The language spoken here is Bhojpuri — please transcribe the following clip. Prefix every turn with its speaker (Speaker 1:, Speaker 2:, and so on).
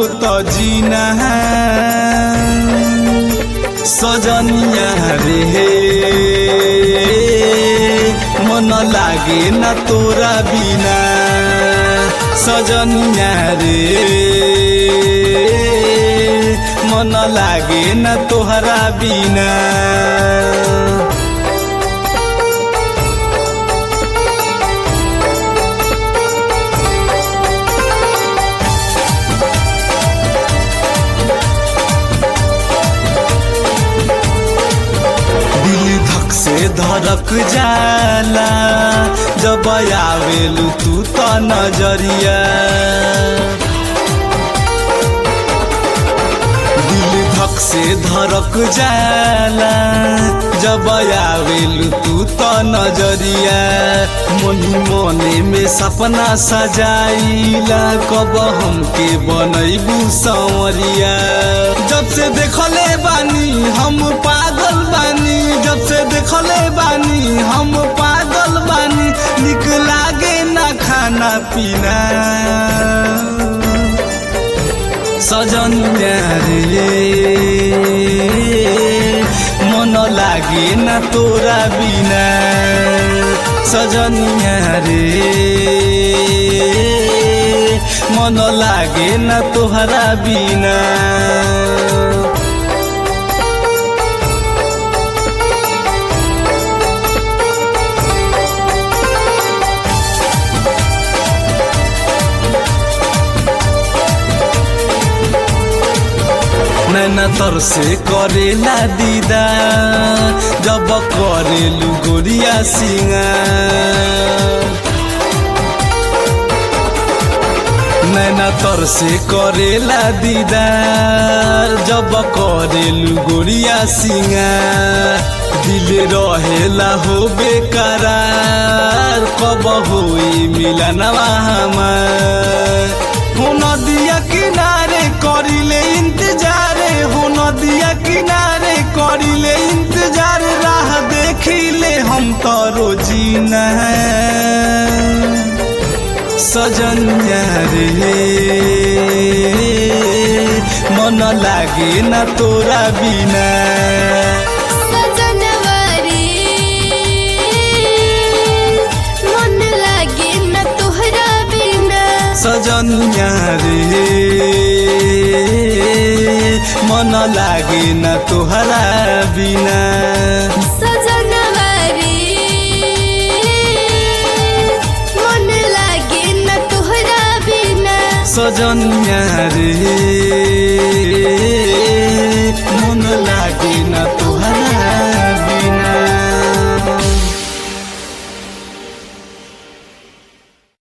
Speaker 1: त जीना सजनिया रे मन लागे न तोरा बिना सजनिया रे मन लागे न तोहरा बिना दिल धक से धड़क जाला जब आवेलू तू त नजरिया दिल धक से धड़क जाला जब आवेलू तू त नजरिया मोही मने में सपना सजाइला कब हमके बनैबू संवरिया जब से देखले बानी हम पागल बानी जब से देखले बानी हम पागल बानी निक लागे ना खाना पीना सजन रे मन लागे ना तोरा बिना सजन रे मन लागे ना तोहरा बिना नैना तर से करेला दीदा जब करेलू गोरिया सिंगा नैना तर से करेला दीदार जब करेलू गोरिया सिंगा दिल रहेला हो बेकरार कब होई मिलनवा हमार हो नदिया किनारे करिले इंतजार हो नदिया किनारे करिले इंतजार राह देखिले हम तो रोजीना सजन रे मन लागे न तोरा बिना
Speaker 2: सजनवा रे मन लागे न तोहरा बिना
Speaker 1: सजन रे मन लागे न तोहरा बिना
Speaker 2: सजनवा रे मन लागे न तोहरा बिना
Speaker 1: सजन रे